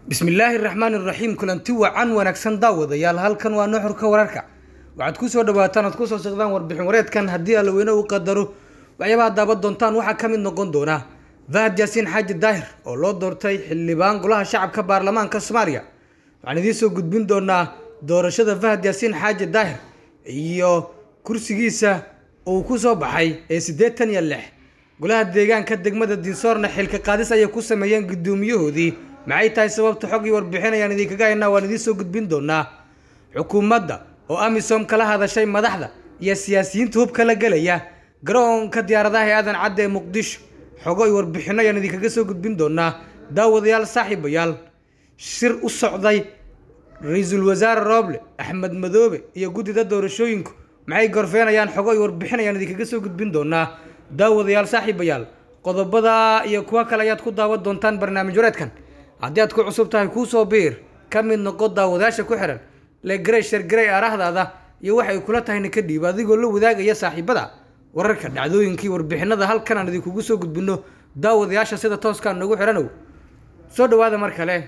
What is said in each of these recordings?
bismillaahi raxmaan iraxiim kulanti wacan wanaagsan daawadayaal halkan waa nuxurka wararka waxaad kusoo dhawaataan oad kusoo socdaan warbixin wareedkan haddii allaweyne uu qadaro waxyaabaha daaban doontaan waxaa ka mid noqon doona fahad yaasiin xaaji daahir oo loo doortay xildhibaan golaha shacabka baarlamaanka soomaaliya waxaan idiin soo gudbin doonaa doorashada fahad yaasiin xaaji daahir iyo kursigiisa uu ku soo baxay ee siddeetan iyo lix golaha deegaanka degmada dinsoorna xilka qaadis ayay ku sameeyeen guddoomiyahoodii maxay tahay sababta xog iyo warbixin ayaan idinkaga haynaa waan idiin soo gudbin doonaa xukuumadda oo amisom kala hadashay madaxda iyo siyaasiyiinta hubka la gelaya garoonka diyaaradaha ee aadan cadde ee muqdisho xogo iyo warbixino ayaan idinkaga soo gudbin doonaa daawadayaal saaxiibayaal shir u socday ra-iisul wasaare rooble axmed madoobe iyo guddida doorashooyinku maxay gorfeenayaan xogo iyo warbixin ayaan idinkaga soo gudbin doonaa daawadayaal saaxiibayaal qodobada iyo kuwo kale ayaad ku daawan doontaan barnaamij wareedkan haddii aad ku cusub tahay kuusoo biir ka mid noqo daawadayaasha ku xihan legrey shargarey arahdaada iyo waxay kula tahayna ka dhiib adigoo la wadaagaya saaxiibada wararka dhacdooyinkii warbixinada halkan aan idinkugu soo gudbino daawadayaasha sida tooskaa noogu xihanow soo dhawaada mar kale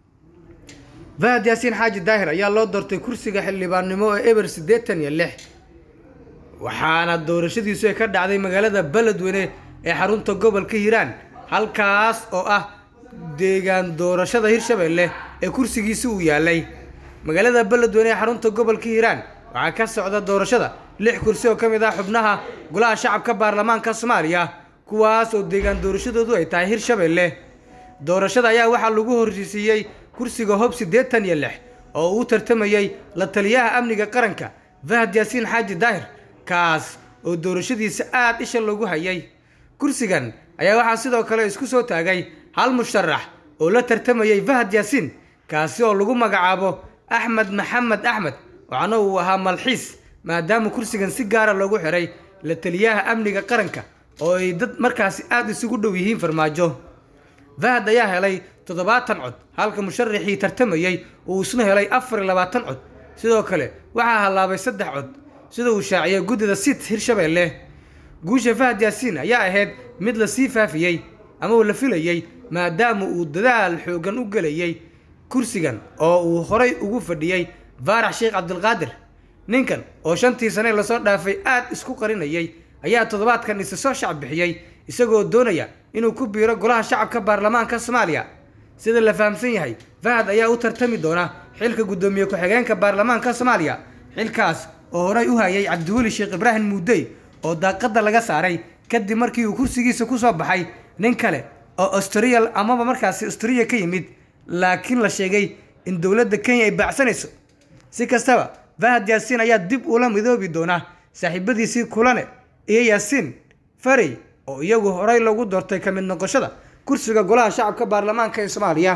fahad yaasiin xaaji daahir ayaa loo doortay kursiga xildhibaannimo ee eber siddeetan iyo lix waxaana doorashadiisu ay ka dhacday magaalada beledweyne ee xarunta gobolka hiiraan halkaas oo ah deegaan doorashada hirshabelle ee kursigiisi uu yaalay magaalada beledweyne ee xarunta gobolka hiiraan waxaa ka socda doorashada lix kursi oo ka mid ah xubnaha golaha shacabka baarlamaanka soomaaliya kuwaas oo deegaan doorashadoodu ay tahay hirshabelle doorashada ayaa waxaa lagu horreysiiyey kursiga hob siddeetan iyo lix oo uu tartamayey la taliyaha amniga qaranka fahad yaasiin xaaji daahir kaas oo doorashadiisa aada isha loogu hayay kursigan ayaa waxaa sidoo kale isku soo taagay hal musharax oo la tartamayey fahad yaasiin kaasi oo lagu magacaabo axmed maxamed axmed waxaana uu ahaa malxiis maadaama kursigan si gaara loogu xiray la taliyaha amniga qaranka oo ay dad markaasi aada isugu dhow yihiin farmaajo fahad ayaa helay toddobaatan cod halka musharaxii tartamayey uu isna helay afar iyo labaatan cod sidoo kale waxaa hallaabay saddex cod sida uu shaaciyay guddida sit hirshabelle guusha fahad yaasiin ayaa ahayd mid la sii faafiyey ama uu la filayey maadaama uu dadaal xoogan u gelayay kursigan oo uu horay ugu fadhiyey faarax sheekh cabdilqaadir ninkan oo shantii sane lasoo dhaafay aada isku qarinayay ayaa toddobaadkan isa soo shacab bixiyey isagoo doonaya inuu ku biiro golaha shacabka baarlamaanka soomaaliya sida la fahamsan yahay fahad ayaa u tartami doona xilka guddoomiye ku-xigeenka baarlamaanka soomaaliya xilkaas oo horay u hayay cabdiweli sheekh ibraahim muudey oo daaqadda laga saaray kadib markii uu kursigiisa ku soo baxay nin kale oo austriyal amaba markaasi austriya ka yimid laakiin la sheegay in dowladda kenya ay baacsanayso si kastaba fahad yaasiin ayaa dib ula midoobi doona saaxiibadiisii kulane iyo yaasiin farey oo iyagu horay loogu doortay ka mid noqoshada kursiga golaha shacabka baarlamaanka ee soomaaliya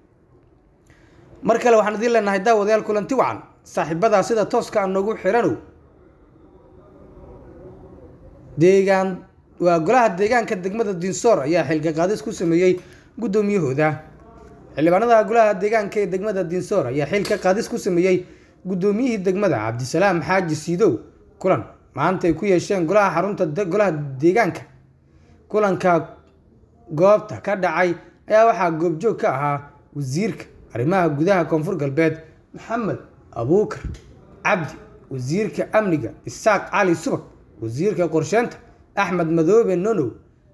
mar kale waxaan idiin leenahay daawadayaal kulanti wacan saaxiibadaa sida tooska aan noogu xiranow deegaan waa golaha deegaanka degmada dinsoor ayaa xilka qaadis ku sameeyey guddoomiyahooda xildhibaanada golaha deegaanka ee degmada dinsoor ayaa xilka qaadis ku sameeyey guddoomiyihii degmada cabdisalaam xaaji siidow kulan maanta ay ku yeesheen golaha xarunta golaha deegaanka kulanka goobta ka dhacay ayaa waxaa goobjoog ka ahaa wasiirka arrimaha gudaha koonfur galbeed maxamed abuukar cabdi wasiirka amniga isaaq cali subag wasiirka qorsheynta axmed madoobe nonow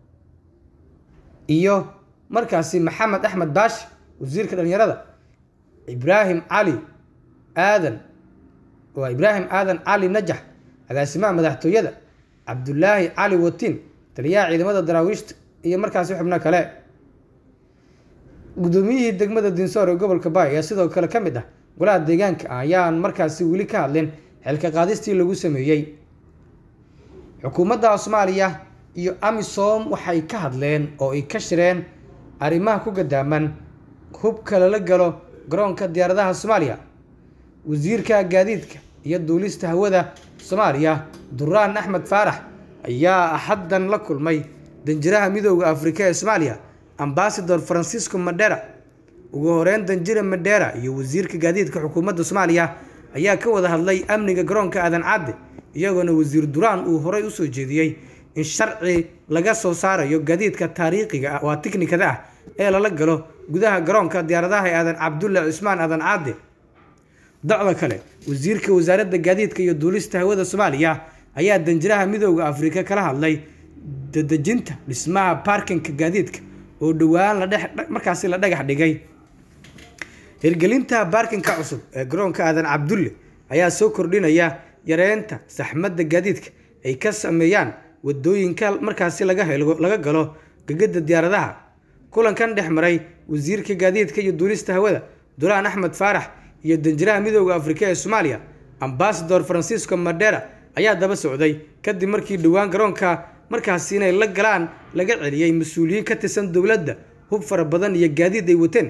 iyo markaasi maxamed axmed baashi wasiirka dhalinyarada ibraahim cali aadan waa ibraahim aadan cali najax agaasimaha madaxtooyada cabdulaahi cali watiin taliyaha ciidamada daraawiishta iyo markaasi xubno kale guddoomiyihii degmada dinsoor ee gobolka baay ayaa sidoo kale ka mid ah golaha deegaanka ayaan markaasi weli ka hadlin xilka qaadistii lagu sameeyey xukuumadda soomaaliya iyo amisom waxay ka hadleen oo ay ka shireen arrimaha ku gadaaman hubka lala galo garoonka diyaaradaha soomaaliya wasiirka gaadiidka iyo duulista hawada soomaaliya duraan axmed faarax ayaa axaddan la kulmay danjiraha midooda afrika ee soomaaliya ambasador francisco madera ugu horeyn danjira madera iyo wasiirka gaadiidka xukuumadda soomaaliya ayaa ka wada hadlay amniga garoonka aadan cadde iyagoona wasiir duraan uu horey usoo jeediyey in sharci laga soo saarayo gaadiidka taariikhiga ah waa tiknikada ah ee lala galo gudaha garoonka diyaaradaha ee aadan cabdulle cismaan aadan caade docda kale wasiirka wasaaradda gaadiidka iyo duulista hawada soomaaliya ayaa danjiraha midooda afrika kala hadlay dadejinta dhismaha baarkinka gaadiidka oo dhowaan la markaasi la dhagax dhigay hirgelinta baarkinka cusub ee garoonka aadan cabdulle ayaa soo kordhinaya yareynta saxmadda gaadiidka ay ka sameeyaan wadooyinka markaasi laga helo laga galo gegada diyaaradaha kulankan dhex maray wasiirka gaadiidka iyo duulista hawada duraan axmed faarax iyo danjiraha midooda afrika ee soomaaliya ambasador francisco madera ayaa daba socday kadib markii dhowaan garoonka markaasi inay la galaan laga celiyey mas-uuliyiin ka tirsan dowladda hub fara badan iyo gaadiid ay wateen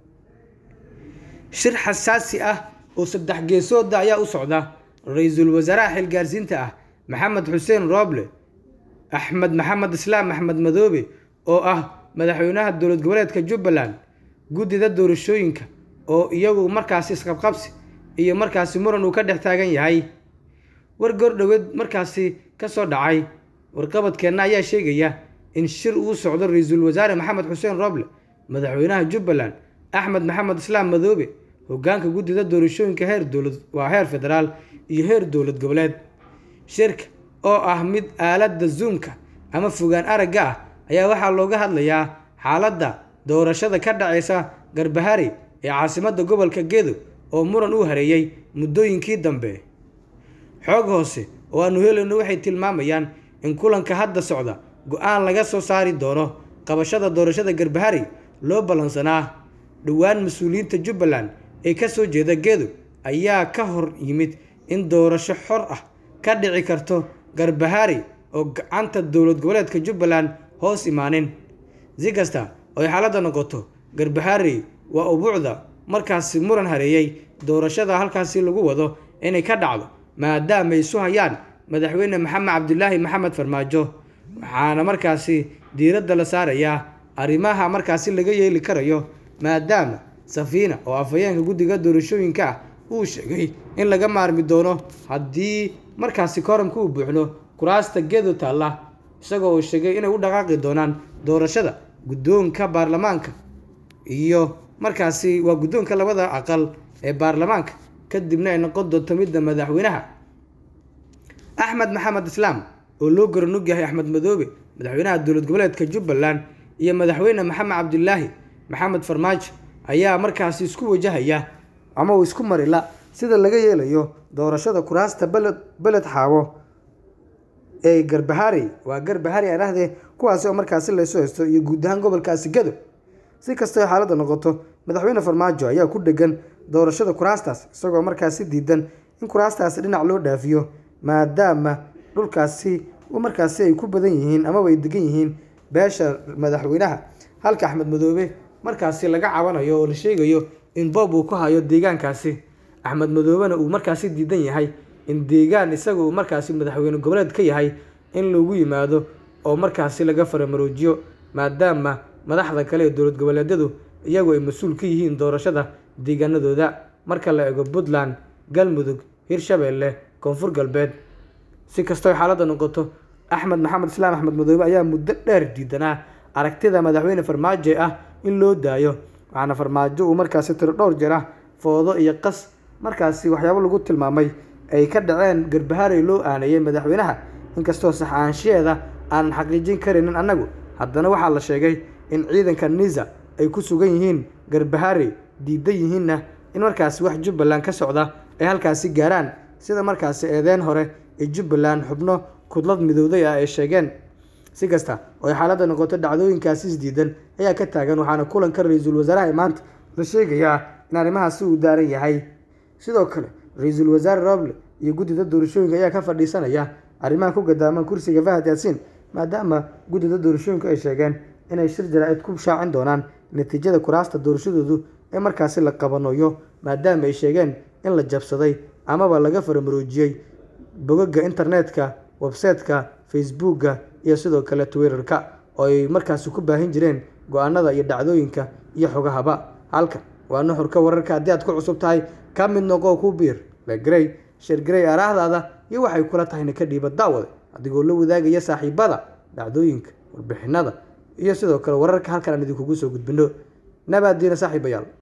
shir xasaasi ah oo saddex geesooda ayaa u socda ra-iisul wasaaraha xilgaarsiinta ah maxamed xuseen rooble axmed maxamed islaam axmed madoobe oo ah madaxweynaha dowlad goboleedka jubbaland guddida doorashooyinka oo iyagu markaasi isqabqabsi iyo markaasi muran uu ka dhex taagan yahay war goordhoweed markaasi ka soo dhacay warqabadkeenna ayaa sheegaya in shir uu socdo ra-iisul wasaare maxamed xuseen rooble madaxweynaha jubbaland axmed maxamed islaam madoobe hogaanka guddida doorashooyinka heer dowlad waa heer federaal iyo heer dowlad goboleed shirka oo ah mid aaladda zoomka ama fogaan aragga ah ayaa waxaa looga hadlayaa xaaladda doorashada ka dhacaysa garbahari ee caasimadda gobolka gedo oo muran uu hareeyey muddooyinkii dambe xoog hoose oo aanu helayno waxay tilmaamayaan in kulanka hadda socda go-aan laga soo saari doono qabashada doorashada garbahari loo ballansanaa dhowaan mas-uuliyiinta jubbaland ee ka soo jeeda gedo ayaa ka hor yimid in doorasho xor ah ka dhici karto garbahari oo gacanta dowlad goboleedka jubbaland hoos imaanin si kasta oo ay xaaladda noqoto garbahari waa ubuucda markaasi muran hareeyey doorashada halkaasi lagu wado inay ka dhacdo maadaama ay isu hayaan madaxweyne maxamed cabdilaahi maxamed farmaajo waxaana markaasi diiradda la saarayaa arrimaha markaasi laga yeeli karayo maadaama safiina oo afhayeenka guddiga doorashooyinka ah uu sheegay in laga maarmi doono haddii markaasi kooramka uu buuxno kuraasta gedo taalla isagoo uu sheegay inay u dhaqaaqi doonaan doorashada guddoonka baarlamaanka iyo markaasi waa guddoonka labada aqal ee baarlamaanka kadibna ay noqon doonto midda madaxweynaha axmed maxamed islaam oo loo garanog yahay axmed madoobe madaxweynaha dowlad goboleedka jubbaland iyo madaxweyne maxamed cabdilaahi maxamed farmaajo ayaa markaasi isku wajahaya ama uu isku marila sida laga yeelayo doorashada kuraasta beled beled xaawo ee garbahari waa garbahari aan dhahdee kuwaasi oo markaasi laysu haysto iyo guud ahaan gobolkaasi gado si kastoo xaaladda noqoto madaxweyne farmaajo ayaa ku dhegan doorashada kuraastaas isagoo markaasi diidan in kuraastaasi dhinac loo dhaafiyo maadaama dhulkaasi markaasi ay ku badan yihiin amaba ay degan yihiin beesha madaxweynaha halka axmed madoobe markaasi laga cabanayo oo la sheegayo in boob uu ku hayo deegaankaasi axmed madoobena uu markaasi diidan yahay in deegaan isaga uu markaasi madaxweyne goboleed ka yahay in lagu yimaado oo markaasi laga faramaroojiyo maadaama madaxda kale ee dowlad goboleedyadu iyagu ay mas-uul ka yihiin doorashada deegaanadooda marka la eego puntland galmudug hirshabeelle koonfur galbeed si kastoo xaaladda noqoto axmed maxamed islaam axmed madoobe ayaa muddo dheer diidanaa aragtida madaxweyne farmaajo ah in loo daayo waxaana farmaajo uu markaasi tiro dhowr jeer ah foodo iyo qas markaasi waxyaabo lagu tilmaamay ay ka dhaceen garbahaarey loo aaneeyey madaxweynaha inkastoo sax aanshiyeeda aanan xaqiijin karaynin annagu haddana waxaa la sheegay in ciidanka nisa ay ku sugan yihiin garbahaarey diidan yihiinna in markaasi wax jubbaland ka socda ay halkaasi gaaraan sida markaasi eedeen hore ee jubbaland xubno kudlad midowday ah ay sheegeen si kasta oo ay xaaladda noqoto dhacdooyinkaasi isdiidan ayaa ka taagan waxaana kulanka ra-iisul wasaaraha maanta la sheegayaa in arrimahaasi uu daaran yahay sidoo kale ra-iisul wasaare roble iyo guddida doorashooyinka ayaa ka fadhiisanaya arrimaha ku gadaaman kursiga fahad yaasiin maadaama guddida doorashooyinka ay sheegeen inay shir jaraa'id ku shaacin doonaan natiijada kuraasta doorashadoodu ee markaasi la qabanayo maadaama ay sheegeen in la jabsaday amaba laga faramaroojiyey bogaga internetka websaytka facebooka iyo sidoo kale twitterka oo ay markaasi ku baahin jireen go-aanada iyo dhacdooyinka iyo xogahaba halkan waa nuxurka wararka haddii aad ku cusub tahay ka mid noqo ku biir legrey shergrey araahdaada iyo waxay kula tahayna ka dhiiba daawade adigoo la wadaagaya saaxiibada dhacdooyinka warbixinada iyo sidoo kale wararka halkan aan idinkugu soo gudbino nabaadiina saaxiibayaal